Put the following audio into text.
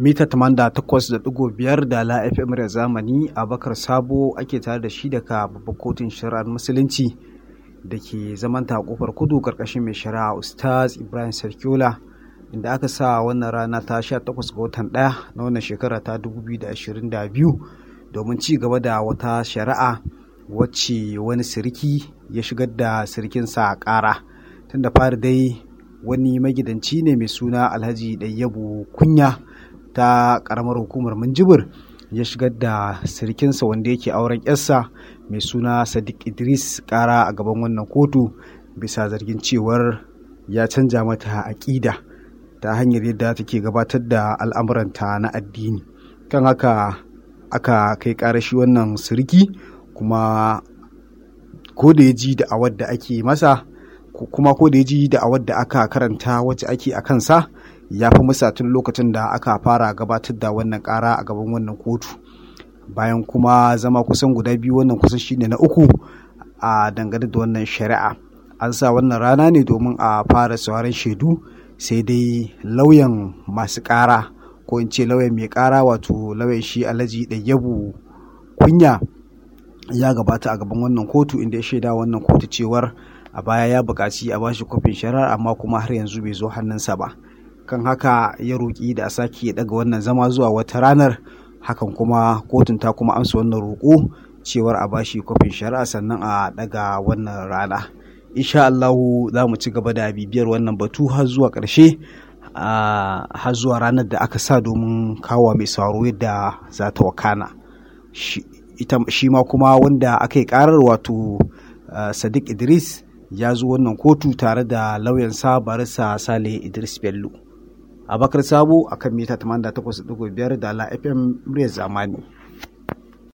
mita 88.5 da la FM da zamani Abakar Sabo ake tare da shi daga babbar kotun shari'ar musulunci da ke zamanta a kofar kudu karkashin mai shari'a Ustaz Ibrahim Sarkiola inda aka sa wannan rana ta 18 ga watan 1 na wannan shekara ta 2022 domin ci gaba da wata shari'a wacce wani siriki ya shigar da sirikinsa a ƙara tun da fari dai wani magidanci ne mai suna alhaji ɗayyabu kunya ta ƙaramar hukumar minjibir ya shigar da sirikinsa wanda yake auren yarsa mai suna sadiq idris ƙara a gaban wannan kotu bisa zargin cewar ya canja mata aƙida ta hanyar yadda take gabatar da al'amuranta na addini kan haka aka kai ƙarashi wannan siriki kuma ko da ya ji da awar da ake masa kuma ko da ya ji da awar da aka karanta wacce ake a kansa ya fi musa tun lokacin da aka fara gabatar da wannan kara a gaban wannan kotu bayan kuma zama kusan guda biyu wannan kusan shine na uku a dangane da wannan shari'a an sa wannan rana ne domin a fara sauran shaidu sai dai lauyan masu kara ko in ce lauyan mai kara wato lauyan shi alhaji ɗayyabu kunya ya gabata a gaban wannan kotu inda ya shaida wannan kotu cewar a baya ya buƙaci a bashi kwafin shari'ar amma kuma har yanzu bai zo hannunsa ba kan haka ya roƙi da a sake daga wannan zama zuwa wata ranar hakan kuma kotun ta kuma amsa wannan roƙo cewar a bashi kwafin shari'a sannan a daga wannan rana insha Allahu za mu ci gaba da bibiyar wannan batu har zuwa ƙarshe har zuwa ranar da aka sa domin kawo mai sauraro yadda za ta wakana shi ma kuma wanda aka yi karar wato sadiq idris ya zo wannan kotu tare da lauyansa barisa sale idris bello abakar sabo akan mita 88.5 da la fm muryar zamani